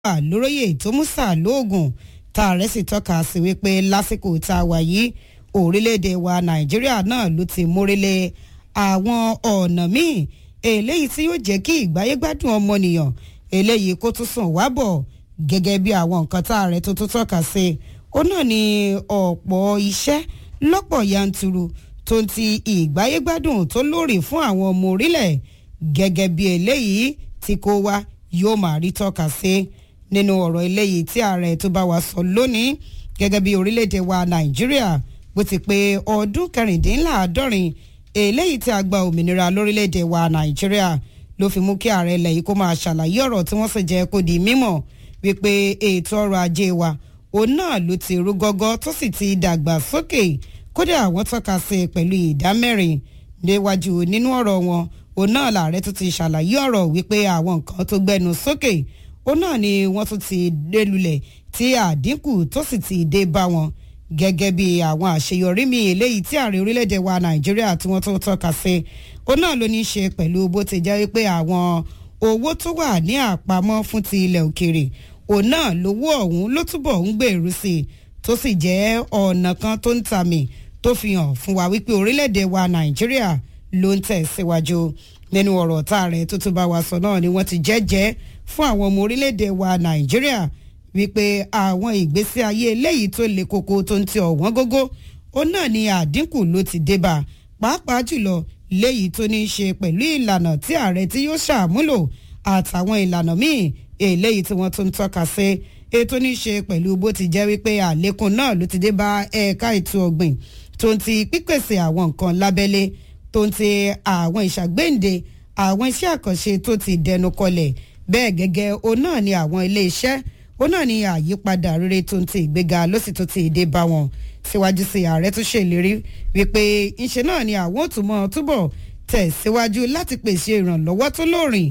lóróyè tó mú sà lóògùn tá a rẹ̀ sì tọ́ka sí wípé lásìkò tá a wà yìí orílẹ̀-èdè wa nàìjíríà náà ló ti mórílẹ̀ àwọn ọ̀nà míì eléyìí tí yóò jẹ́ kí ìgbáyégbádùn ọmọnìyàn eléyìí kó tún sùn wá bọ̀ gẹ́gẹ́ bí àwọn nǹkan tá a rẹ̀ tó tún tọ́ka sí ó náà ní ọ̀pọ̀ iṣẹ́ lọ́pọ̀ yanturu tó ń ti ìgbáyégbádùn tó lóòrè fún àwọn ọmọ orílẹ̀ gẹ́gẹ́ bí eléyìí tí kò wá yóò máa rí tọ́ka sí nínú ọ̀rọ̀ eléyìí tí ààrẹ tó bá wa sọ lónìí gẹ́gẹ́ bí orílẹ̀-èdè wa nàìjíríà bó ti pé ọdún kẹrìndínláàádọ́rin eléyìí tí a gba òmìnira lórílẹ̀-èdè wa nàìjíríà ló fi mú kí ààrẹ ilẹ̀ yìí kó máa ṣàlàyé ọ̀rọ̀ tí wọ́n sì jẹ́ kó di mímọ̀ wípé ètò ọrọ̀ ajé wa òun náà ló ti rú gọ́gọ́ tó sì ti dàgbà sókè kódà àwọn tọ́ka sí i pẹ̀lú ìdá mẹ́rin níwájú nínú ọ̀rọ̀ wọn òun náà làárẹ̀ tó ti ṣàlàyé ọ̀rọ̀ wípé àwọn nǹkan tó gbẹnu sókè òun náà ni wọ́n tún ti dé lulẹ̀ tí àdínkù tó sì ti dé bá wọn gẹ́gẹ́ bí àwọn àṣeyọrí mi eléyìí tí ààrẹ orílẹ̀-èdè wa nàìjíríà tí wọ́n tó tọ́ka sí òun náà ló ní í ṣe pẹ̀lú bó ti jẹ́ wípé àwọn owó tó wà ní àpamọ́ fún ti ilẹ̀ òkèrè òun náà lówó ọ̀hún ló túbọ̀ ń gbèrú sí i tó sì jẹ́ ọ̀nà kan tó ń tàmì tó fi hàn fún wa wípé orílẹ̀-èdè wa nàìjíríà ló ń tẹ̀síwájú nínú ọ̀rọ̀ tá a rẹ̀ tó tún bá wa sọ náà ni wọ́n ti jẹ́jẹ́ fún àwọn ọmọ orílẹ̀-èdè wa nàìjíríà wípé àwọn ìgbésí ayé eléyìí tó le koko tó ń ti ọ̀wọ́n gógó ó náà ni àdínkù ló ti débà pàápàá jùlọ léyìí tó ní í ṣe pẹ̀lú ìlànà tí ààrẹ tí yóò ṣàmúlò àtàwọn ìlànà míì eléyìí tí wọ́n tún ń tọ́ka sí ètò ní í ṣe pẹ̀lú bó ti jẹ́ wípé àlékún náà ló ti dé bá ẹ̀ka ètò ọ̀gbìn tó ń ti pípèsè àwọn nǹkan lábẹ́lé tó ń ti àwọn ìṣàgbéǹde àwọn iṣẹ́ àkànṣe tó ti dẹnu kọlẹ̀ bẹ́ẹ̀ gẹ́gẹ́ òun náà ni àwọn ilé iṣẹ́ òun náà ni àyípadà rere tó ń ti ìgbéga ló sì tó ti dé bá wọn síwájú sí ààrẹ tó ṣèlérí wípé ńṣe náà ni àwọn òtúmọ̀ túbọ̀ tẹ̀síwájú láti pèsè ìrànlọ́wọ́ tó lóòrìn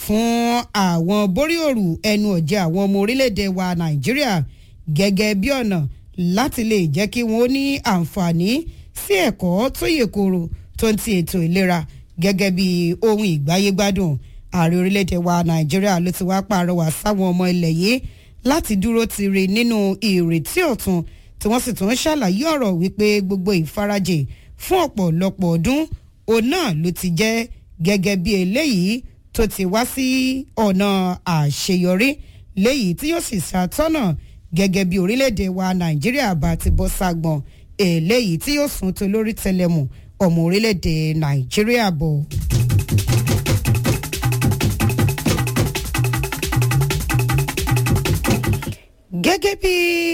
fún àwọn boríòrù ẹnu ọ̀jẹ̀ àwọn ọmọ orílẹ̀-èdè wa nàìjíríà gẹ́gẹ́ bí ọ̀nà láti lè jẹ́ kí wọ́n ní àǹfààní sí ẹ̀kọ́ tó yè koro tó ń ti ètò ìlera gẹ́gẹ́ bí ohun ìgbáyégbádùn ààrẹ orílẹ̀-èdè wa nàìjíríà ló ti wá pàrọwà sáwọn ọmọ ilẹ̀ yìí láti dúró ti rí nínú ìrètí ọ̀tun tí wọ́n sì tún ṣàlàyé ọ̀rọ̀ wípé gbogbo ìfarajì fún ọ̀pọ̀lọpọ̀ ọdún òun náà ló ti jẹ́ gẹ́gẹ́ bí eléyìí tó ti wá sí ọ̀nà àṣeyọrí léyìí tí yóò sì ṣàtọ́nà gẹ́gẹ́ bí orílẹ̀-èdè wa nàìjíríà bá ti bọ́ ságbọ̀n eléyìí tí yóò sún tó lórí tẹlẹmù ọmọ orílẹ̀-èdè nàìjíríà bọ̀. gẹ́gẹ́ bí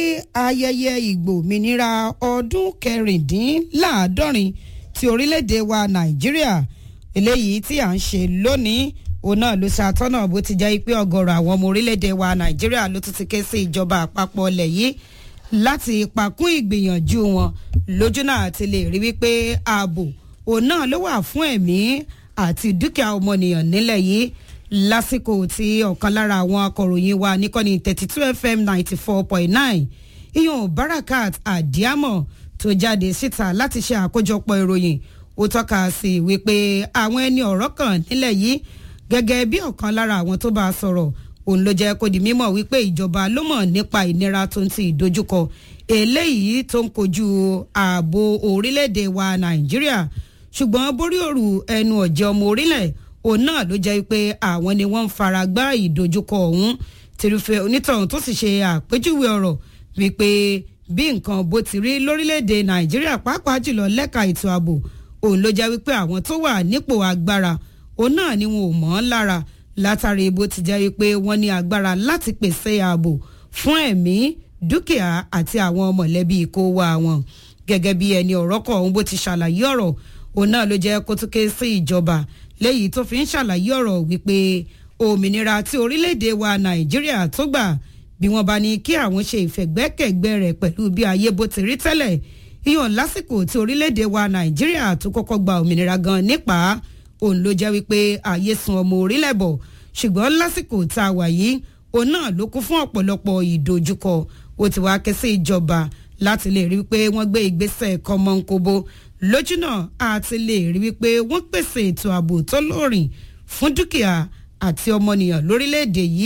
ayẹyẹ ìgbòmìnira ọdún kẹrìndínláàádọ́rin ti orílẹ̀-èdè wa nàìjíríà eléyìí tí à ń ṣe lónìí òun náà ló ṣàtọ́nà bó ti jẹ́ pé ọ̀gọ̀rọ̀ àwọn ọmọ orílẹ̀-èdè wa nàìjíríà ló tún ti ké sí ìjọba àpapọ̀ ilẹ̀ yìí láti pakún ìgbìyànjú wọn lójú náà ti lè rí wípé ààbò òun náà ló wà fún ẹ̀mí àti dúkìá ọmọnìyàn nílẹ̀ yìí lásìkò tí ọ̀kan lára àwọn akọ̀ròyìn wa níkànnì thirty two fm ninety four point nine iyun barakat adiamo tó jáde síta láti ṣe àkójọpọ̀ ìròyìn ó tọ́ka sí wípé àwọn ẹni ọ̀rọ̀ kan nílẹ̀ yìí gẹ́gẹ́ bí ọ̀kan lára àwọn tó bá a sọ̀rọ̀ òun ló jẹ́ kó di mímọ̀ wípé ìjọba ló mọ̀ nípa ìnira tó ń ti ìdojúkọ eléyìí tó ń kojú ààbò orílẹ̀-èdè wa nàìjíríà ṣùgbọ́n borí òrù ẹnu ọ̀jẹ̀ ọmọ orílẹ̀ òun náà ló jẹ́ pé àwọn ni wọ́n ń fara gbá ìdojúkọ ọ̀hún tìrúfẹ́ onítọ̀hún tó sì ṣe àpèjúwe ọ̀rọ̀ wípé bí nǹkan bó ti rí lórílẹ̀‐èdè nàìjíríà pàápàá jùlọ lẹ́ka ètò ààbò òun ló jẹ́ wípé àwọn tó wà nípò agbára òun náà ni wọn ò mọ̀ ọ́n lára látàrí bó ti jẹ́ wípé wọ́n ní agbára láti pèsè ààbò fún ẹ̀mí dúkìá àti àwọn mọ̀lẹ́bí kó wá wọn gẹ́gẹ́ bí ẹni ọ̀rọ̀ kọ̀ ọ̀hún bó ti ṣàlàyé ọ̀rọ̀ òun náà ló jẹ́ kó tún ké sí ìjọba léyìí tó fi ń ṣàlàyé ọ̀rọ̀ wípé òmìnira tí orílẹ̀-èdè wa nàìjíríà tó gbà bí wọ́n bá ní kí àwọn ṣe ìfẹ̀gbẹ́kẹ̀gbẹ́ rẹ̀ pẹ̀lú bí ayé bó ti rí tẹ́lẹ̀ ìyọ̀n lásìkò tí orílẹ̀-èdè wa nàìjíríà tó kọ́kọ́ gba òmìnira gan nípa òun ló jẹ́ wípé ayé sun ọmọ orílẹ̀ bọ̀ ṣùgbọ́n lásìkò tá a wà yìí òun náà ló kún fún ọ̀pọ̀lọpọ̀ ìdojúkọ ó ti wá ké sí ìjọba láti lè rí wípé wọ́n gbé ìgbésẹ̀ kọ́mọ́nkóbó lójúnà àti lè rí wípé wọ́n pèsè ètò ààbò tó lóòrìn fún dúkìá àti ọmọnìyàn lórílẹ̀‐èdè yìí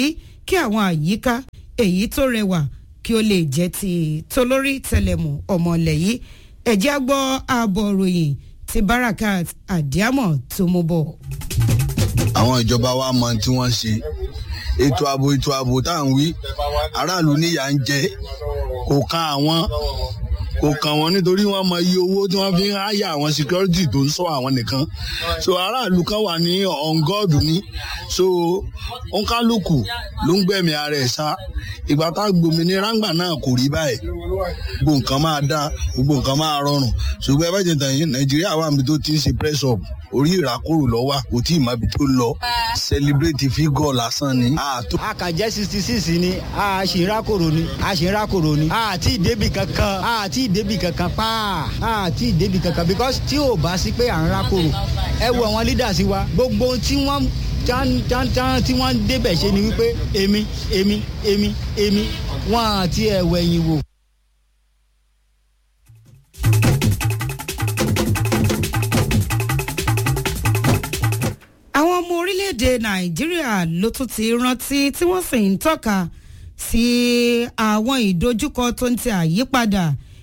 kí àwọn àyíká èyí tó rẹwà kí ó lè jẹ́ ti tolórí tẹlẹmù ọmọlẹ̀ yìí ẹ̀jẹ̀ á gbọ́ ààbọ̀ ròyìn ti barakat adiamọ tó mú bọ̀. àwọn ìjọba wa mọ tí wọ́n ṣe ètò ààbò ètò ààbò tá à ń wí aráàlú níyà ń jẹ kò kan àwọn kò kàn wọ́n nítorí wọ́n mọ iye owó tí wọ́n fi ń háyà àwọn security tó ń sọ àwọn nìkan so aráàlú kan wà ní on god ní so òǹkálùkù ló ń gbẹ̀mí ara ẹ̀ sá ìgbà tá a gbòmìnira ńgbà náà kò rí báyìí gbogbo nǹkan máa dá gbogbo nǹkan máa rọrùn ṣùgbọ́n ẹ bá jẹ tàn yín nàìjíríà wà níbi tó ti ń ṣe press up orí ìràkòrò lọ́wọ́ kò tí ì má bi tó lọ celebrate figure lásán ni. a kàn jẹ́ sixty six ni a ṣì ń rákòrò ni a ṣì ń rákòrò ni a ti débì kankan a ti débì kankan pa a ti débì kankan because tí ò bá sí pé à ń rákòrò ẹ wo àwọn leaders wa gbogbo tí wọ́n tán tí wọ́n débẹ̀ ṣe ni wípé èmi èmi èmi èmi wọ́n àti ẹ̀wẹ̀yìn wò. àwọn ọmọ orílẹ̀-èdè nàìjíríà ló tún ti rántí tí wọ́n sì ń tọ́ka sí àwọn ìdojúkọ tó ń ti àyípadà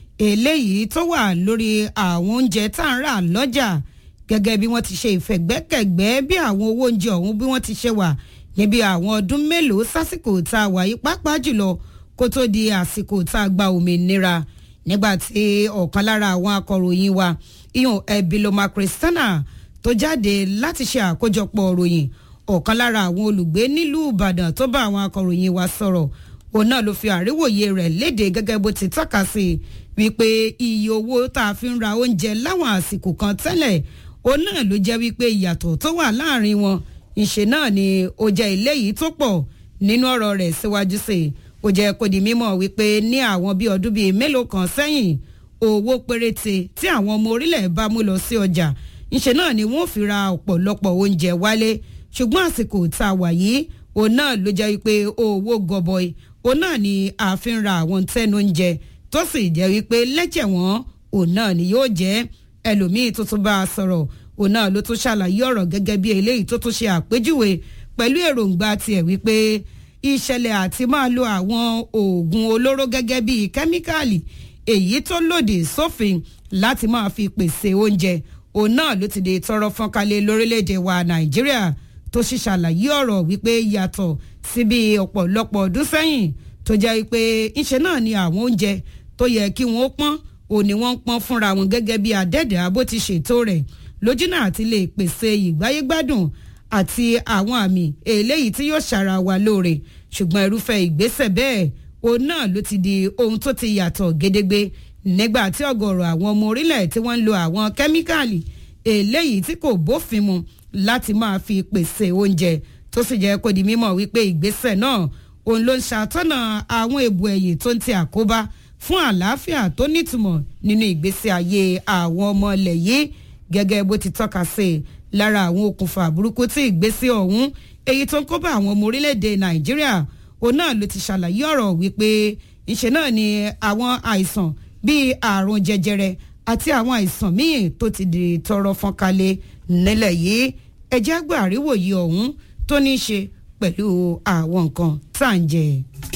eléyìí tó wà lórí àwọn oúnjẹ tá à ń rà lọ́jà gẹ́gẹ́ bí wọ́n ti ṣe ìfẹ̀gbẹ́kẹ̀gbẹ́ bí àwọn owó oúnjẹ ọ̀hún bí wọ́n ti ṣe wà níbi àwọn ọdún mélòó sásìkò tá a wà yí pàápàá jùlọ kó tó di àsìkò tá a gba òmìnira nígbà tí ọ̀kan lára àwọn akọ̀ròyìn wa ìyọ̀n ẹ̀bìlọ́mà kristiana tó jáde láti ṣe àkójọpọ̀ ròyìn ọ̀kan lára àwọn olùgbé nílùú ìbàdàn tó bá àwọn akọ̀ròyìn wa sọ̀rọ̀ òun náà ló fi àríwòye rẹ̀ léde gẹ́gẹ́ bó ti tọ́ka sí wípé iye owó tá a fi ń ra oúnjẹ láwọn àsìkò kan tẹ́lẹ̀ òun náà ló jẹ́ wípé ìyàtọ̀ tó wà láàrin wọn ìṣe náà ni ó jẹ́ ilé yìí tó pọ̀ nínú ọ̀rọ̀ rẹ̀ síwájú sí i ó jẹ́ kó di mímọ̀ wípé ní àwọn bíi ọdún bíi mélòó kan sẹ́yìn owó péréte tí àwọn ọmọ orílẹ̀ bá mú lọ sí ọjà ìṣe náà ni wọ́n fi ra ọ̀pọ̀lọpọ̀ oúnjẹ wálé ṣùgbọ́n àsìkò tá a wà yìí òun náà ló jẹ́ wípé owó gọbọi òun náà ni a fi ń ra àwọn tẹ́nu oúnjẹ tó sì jẹ́ wípé lẹ́jẹ̀ wọn òun náà ni yóò jẹ́ ẹlòmíì tó tún bá a sọ̀rọ̀ òun náà ló tún ṣàlàyé ọ̀rọ̀ gẹ́gẹ́ bí eléyìí tó tún ṣe àpèjúwe pẹ̀lú èròǹgbà tiẹ̀ wípé ìṣẹ̀lẹ̀ àti máa lo àwọn oògùn olóró gẹ́gẹ́ bí kẹ́míkàlì èyí tó lòdì sófin láti máa fi pèsè oúnjẹ òun náà ló ti di tọrọ fọ́nkálẹ̀ lórílẹ̀‐èdè wa nàìjíríà tó sì ṣàlàyé ọ̀rọ̀ wípé yàtọ̀ síbi ọ̀pọ̀lọpọ̀ ọdún sẹ́yìn tó jẹ́ wípé ńṣe náà ni àwọn oúnjẹ tó yẹ kí wọ́n pọ́n òní wọ́n ń pọ́n fúnra wọn gẹ́gẹ́ bí adẹ́dàá bó ti ṣètò rẹ̀ lójúnà àti lè pèsè ìgbáyégbádùn àti àwọn àmì eléyìí tí yóò ṣara wa lóore ṣùgbọ́n irúfẹ́ ìgbésẹ̀ bẹ́ẹ̀ òun náà ló ti di ohun tó ti yàtọ̀ gédégbé nígbà tí ọ̀gọ̀rọ̀ àwọn ọmọ orílẹ̀ tí wọ́n ń lo àwọn kẹ́míkàlì eléyìí tí kò bófin mu láti máa fi pèsè oúnjẹ tó sì jẹ́ kó di mímọ̀ wípé ìgbésẹ̀ náà òun ló ń ṣàtọ́nà àwọn èbù ẹ̀yìn tó ń ti àkóbá fún àlàáfíà tó nítumọ̀ nínú ìgbésí ayé àwọn ọmọ ilẹ̀ yìí gẹ́gẹ́ bó ti tọ́ka sí i lára àwọn okùnfà burúkú tí ìgbésí ọ̀hún èyí tó ń kó bá àwọn ọmọ orílẹ̀-èdè nàìjíríà òun náà ló ti ṣàlàyé ọ̀rọ̀ wípé ìṣe náà ni àwọn àìsàn bíi àrùn jẹjẹrẹ àti àwọn àìsàn míì tó ti di tọrọ fọ́nkalẹ̀ nílẹ̀ yìí ẹjẹ́ àgbà àríwòye ọ̀hún tó ní í ṣe pẹ̀lú àwọn nǹkan tá à ń jẹ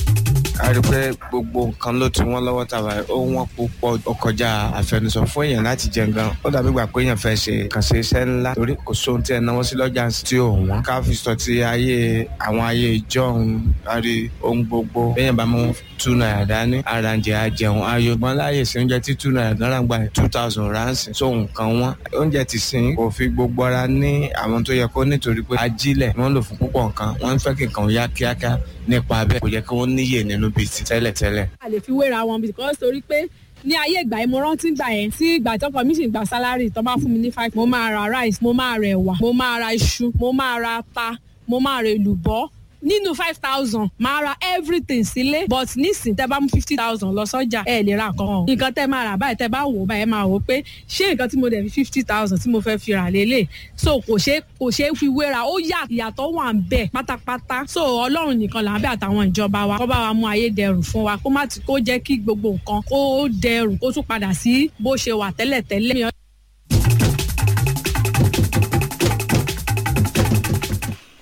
a rí i pé gbogbo nǹkan ló ti wọ́n lọ́wọ́ tàbá ó wọ́n púpọ̀ ó kọjá àfẹnusọ fún èèyàn láti jẹ nǹkan ó dàbí gbà pé èèyàn fẹ́ ṣe kàn ṣe iṣẹ́ ńlá torí kò sóhun tí ẹ náwó sí lọ́jà tí ò wọ́n ká fi sọ ti ayé àwọn ayé ìjọ òun àrí ohun gbogbo èèyàn bá mú two naira dání ara ń jẹ àjẹun ayò gbọ́n láàyè sí oúnjẹ tí two naira gan gbà two thousand ránṣẹ́ so nǹkan wọn oúnjẹ ti sìn kò fi gbogbo ara ní àwọn tó yẹ kó nítorí pé ajílẹ̀ wọ́n lò fún púpọ̀ nǹkan wọ́n ń fẹ́ kí nǹkan yá kíákíá nípa bẹ́ẹ̀ kò yẹ kí wọ́n níyè nínú bíi ti tẹ́lẹ̀tẹ́lẹ̀. a lè fi wéra wọn because torí pé ní ayé ìgbà yẹn mo rántí gbà yẹn tí ìgbà tọkọ mi sì gba sálárì tó bá fún mi ní five mo máa ra rice mo máa ra ẹ̀wà mo máa ra iṣu mo máa ra ata mo máa ra èlùbọ́ nínú five thousand máa ra everything sílé but nísìn tẹ bá mú fifty thousand lọ sọ́jà ẹ lè ra nǹkan nǹkan tẹ máa rà báyìí tẹ bá wò báyìí máa wò pé ṣé nǹkan tí mo dẹ̀ fi fifty thousand tí mo fẹ́ fi rà lélẹ̀ so kò ṣe kò ṣe fi wéra ó yà ìyàtọ̀ wà ń bẹ̀ pátápátá so ọlọ́run nìkan là ń bẹ̀ àtàwọn ìjọba wa kó bá wa mú ayé dẹrùn fún wa kó má ti kó jẹ́ kí gbogbo nǹkan kó dẹrùn kó tún padà sí bó ṣe wà tẹ́lẹ̀tẹ́lẹ̀.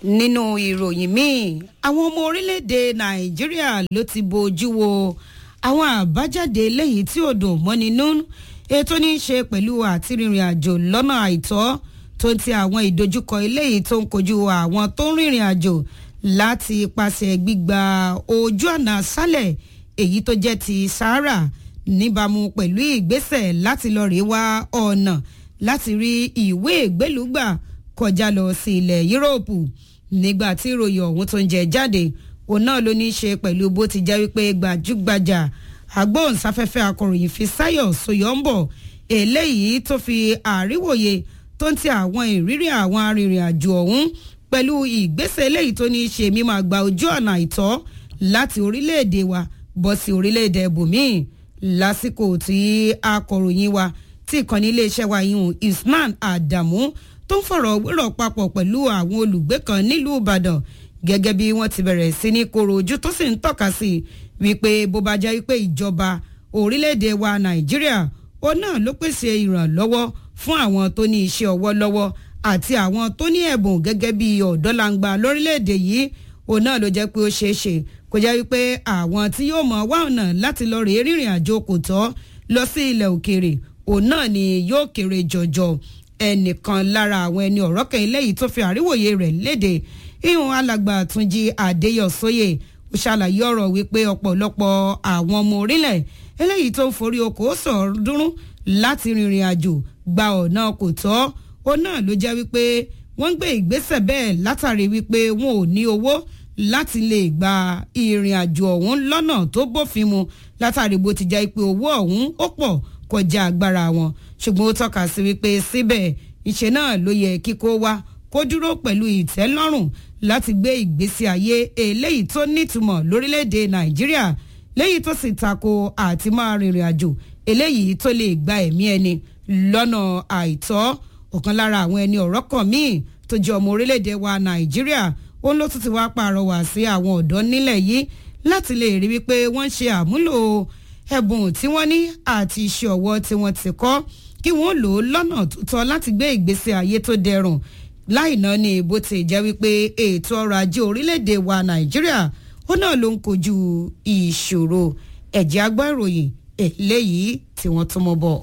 nínú ìròyìn míì àwọn ọmọ orílẹ̀-èdè nàìjíríà ló ti bojú wo àwọn àbájáde eléyìí tí ò dùn mọ́ni nú ètò ní í ṣe pẹ̀lú àti rìnrìn àjò lọ́nà àìtọ́ tó ti àwọn ìdojúkọ eléyìí tó ń kojú àwọn tó ń rìnrìn àjò láti ipasẹ̀ gbígba ojú ọ̀nà sálẹ̀ èyí tó jẹ́ ti sahara níbàámu pẹ̀lú ìgbésẹ̀ láti lọ rèé wá ọ̀nà láti rí ìwé ìgbélùgbà kọjá lọ sí ilẹ̀ yúróòpù nígbà tí ìròyìn ọ̀hún tó ń jẹ jáde òun náà ló ní í ṣe pẹ̀lú bó ti jẹ́ wípé gbajúgbajà agbóhùnsáfẹ́fẹ́ akọ̀ròyìn Fisáyọ̀ Sóyọ́ǹbọ̀ eléyìí tó fi àríwòye tó ń ti àwọn ìrírí àwọn arìnrìn-àjò ọ̀hún pẹ̀lú ìgbésẹ̀ eléyìí tó ní í ṣe mímọ́ àgbà ojú ọ̀nà àìtọ́ láti orílẹ̀-èdè wa bọ́ sí orílẹ̀-èdè ibòmíì lásìkò tí akọ̀ròyìn wa tí ìkànnì iléeṣẹ́ wa yìí Isman Adamu tó ń fọ̀rọ̀ wérọ̀ papọ̀ pẹ̀lú àwọn olùgbé kan nílùú Ìbàdàn gẹ́gẹ́ bí wọ́n ti bẹ̀rẹ̀ sí ní koro ojú tó sì ń tọ́ka sí wípé bó bá jẹ́ wípé ìjọba orílẹ̀-èdè wa Nàìjíríà ó náà ló pèsè ìrànlọ́wọ́ fún àwọn tó ní iṣẹ́ ọwọ́ lọ́wọ́ àti àwọn tó ní ẹ̀bùn gẹ́gẹ́ bí ọ̀dọ́langba lórílẹ̀‐èdè yìí òun náà ló jẹ́ pé ó ṣeé ṣe kó jẹ́ wípé àwọn tí yóò mọ̀ wá ọ̀nà láti lọ rèé rìnrìn àjò kò tọ́ lọ sí ilẹ̀ òkèèrè òun náà ni yóò kéré jọjọ ẹnìkan lára àwọn ẹni ọ̀rọ̀ kan eléyìí tó fi àríwòye rẹ̀ léde ihun alàgbà Túnjí Adéyọ̀sóyè ó ṣàlàyé ọ̀rọ̀ wípé ọ̀pọ̀lọpọ̀ àwọn ọmọ orílẹ̀ eléyìí tó ń forí oko sọ̀ọ́dúnrún láti rìnrìn àjò gba ọ̀nà kò tọ́ ó náà ló jẹ́ wípé wọ́n ń gbé ìgbésẹ̀ bẹ́ẹ̀ látàrí wípé wọn ò ní owó láti lè gba ìrìn àjò ọ̀hún lọ́nà tó bófin mu látàrí bó ti jẹ́ pé owó ọ̀hún ó pọ̀ kọjá agbára wọn ṣùgbọ́n ó tọ́ka sí wípé síbẹ̀ ìṣe náà ló yẹ kíkó wá kó dúró pẹ̀lú ìtẹ́lọ́rùn láti gbé ìgbésí ayé eléyìí tó nítumọ̀ lórílẹ̀‐èdè Nàìjíríà léyìí tó sì tako àti máa rìnrìn àjò eléyìí tó lè gba ẹ̀mí ẹni lọ́nà àìtọ́ ọ̀kan lára àwọn ẹni ọ̀rọ̀ kan míì tó jẹ́ ọmọ orílẹ̀-èdè wa nàìjíríà ó ló tún ti wá pàrọwà sí àwọn ọ̀dọ́ nílẹ̀ yìí láti lè rí wípé wọ́n ń ṣe àmúlò ẹ̀bùn tí wọ́n ní àti iṣẹ́ ọwọ́ tí wọ́n ti kọ́ kí wọ́n lò ó lọ́nà tó tọ́ láti gbé ìgbésí ayé tó dẹrùn láìná ni bó ti jẹ́ wípé ètò ọrọ̀ ajé orílẹ̀-èdè wa nàìjíríà ó náà ló ń kojú ìṣòro ẹ̀jẹ̀ agbọ́ ìròyìn eléyìí tí wọ́n tún mọ́ bọ̀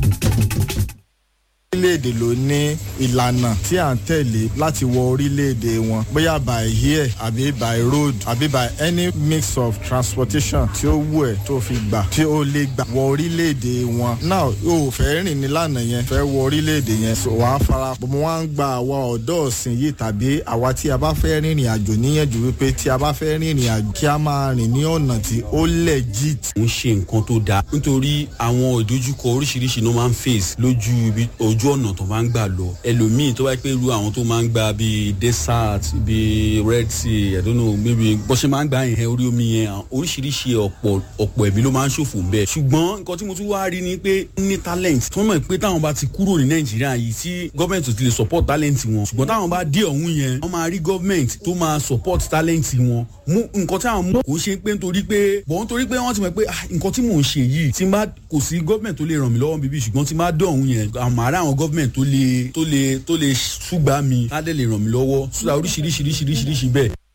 orílẹ̀-èdè ló ní ìlànà tí à ń tẹ̀lé láti wọ orílẹ̀-èdè wọn bóyá by air àbí by road àbí by any mix of transportation tí ó wù ẹ́ tó fi gbà tí ó lè gbà wọ orílẹ̀-èdè wọn. now o ò fẹ́ rìn nílànà yẹn fẹ́ wọ orílẹ̀-èdè yẹn so wàá fara pọ̀ mo wá ń gba àwa ọ̀dọ́ ọ̀sìn yìí tàbí àwa tí a bá fẹ́ rìnrìn àjò níyànjú wípé tí a bá fẹ́ rìnrìn àjò kí a máa rìn ní ọ̀nà tí ó legit. ń ṣe nǹkan tó dáa nítorí àwọn ìdojúkọ oríṣiríṣi ló máa ń face lójú ibi ojú ọ̀nà tó máa ń gbà lọ ẹlòmíì tó bá pẹ́ ru àwọn tó máa ń gba bíi desert bíi red sea i don't know maybe bó ṣe máa ń gbà yẹn orí omi yẹn oríṣiríṣi ọ̀pọ̀ ọ̀pọ̀ ẹ̀mí ló máa ń ṣòfò ń bẹ̀ ṣùgbọ́n nǹkan tí mo tún wá rí ni pé ní talent tó mọ̀ pé táwọn bá ti kúrò ní nàìjíríà yìí tí gọ́ọ̀mẹ̀ntì ti lè support talent wọn ṣùgbọ́n táwọn bá dé ọ̀hún yẹn wọ́n máa rí gọ́ọ̀mẹ̀ntì tó máa support talent wọn mú nǹkan tí àwọn mú kò ṣe pé nítorí pé bọ̀ nítorí pé wọ́n ti mọ̀ pé nǹkan tí mò ń ṣe yìí tí n bá kò sí gọ́ọ̀mẹ̀ntì tó lè ràn mí lọ́wọ́ bíbí ṣùgbọ́n tí n bá dé ọ̀hún yẹn àmọ́ àrà àwọn gọ́ọ̀mẹ̀ntì tó lè tó lè tó lè ṣùgbà mi á dẹ̀ lè ràn mí lọ́wọ́ sódà oríṣiríṣiríṣiríṣiríṣi bẹ́ẹ̀.